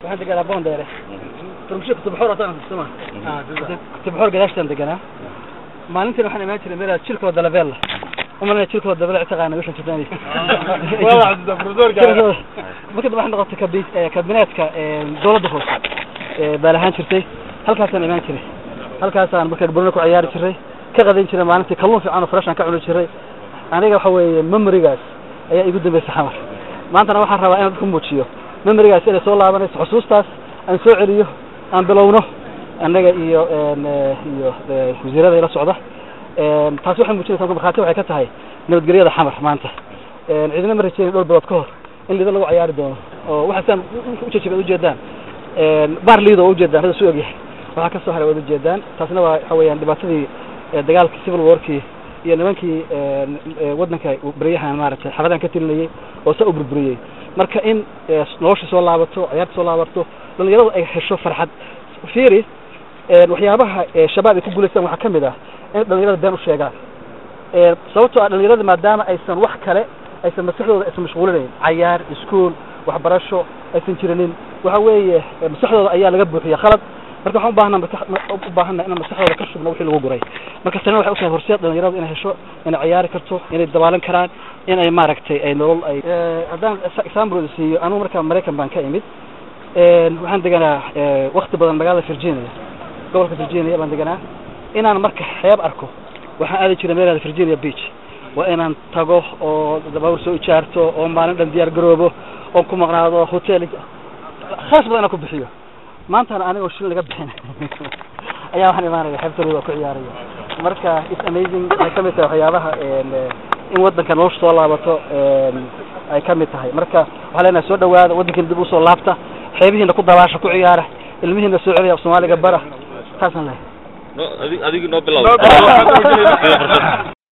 waxaan deganaa boondheere turmusho kutubxoor ataan suma kutubxoor gadaashtaan deganaa maalintiin waxaan imaan jiray meel jirkoo dalabella umalina jirkoo dabele taqaana wishan jirtaan marka waxay noqotay kabi kabineetka dawladda hoose baa lahaan jirtay halkaasaan imaan jiray halkaasaan marka burno ku ciyaari jiray ka qadayn jiray maalintii kalluun fiican oo freshan ka cuni jiray aniga waxa weeye memorigaas ayaa igu dambeysay xamar maantana waxaan rabaa inaan dadku muujiyo memorigaas inay soo laabanayso xusuustaas aan soo celiyo aan bilowno annaga iyo iyo wasiirada ila socda taasi waxay muujinaysaa marka markhaati waxay ka tahay nabadgelyada xamar maanta ciidina ma rajeynin dhowr bilood ka hor in liido lagu ciyaari doono oo waxaasaan ujejiba ujeedaan baar liido oo ujeedaan hada su ogyahay waxaa kasoo haray waad ujeedaan taasina waa waxa weeyaan dhibaatadii dagaalkii civil warkii iyo nimankii waddanka beryahan maaragtay xabadan ka tilinayay oo saa u burburiyey marka in nolosha soo laabato ciyaarta soo laabato dhalinyaradu ay hesho farxad fiiri waxyaabaha shabaab ay ku guulaystaan waxaa kamid ah in dhalinyarada been u sheegaan sababtoo ah dhalinyarada maadaama aysan wax kale aysan maskaxdooda aysan mashquulinayn cayaar iskuol waxbarasho aysan jirinin waxa weeye maskaxdooda ayaa laga buuxiya khalad marka waxaan ubaahanaa u baahana inaan maskaxdooda ka shubno wixii lagu guray marka tanina waxay utahay horseed dhalinyarada inay hesho inay ciyaari karto inay dabaalan karaan in ay maaragtay ay nolol ay haddaan example siiyo anugu markaa maraykan baan ka imid waxaan deganaa wakti badan magaalada virginia gobolka virginia baan deganaa inaan marka xeeb arko waxaan aadi jiray meelada virginia beach waa inaan tago oo dabaawur soo ijaarto oo maalin dhan diyaar garoobo oo ku maqnaado hotel khaas badan inaan ku bixiyo maantana anigoo shil laga bixin ayaa waxaan imaanaya xeebtarooda oo ku ciyaaraya marka it's amazing waxay kamid tahay waxyaabaha in waddanka nolosha soo laabato ay kamid tahay marka waxaa leenahay soo dhawaada waddankiina dib usoo laabta xeebihiina ku dabaasha ku ciyaara ilmihiina soo celiya soomaaliga bara taasaan lehay adig noo bilaw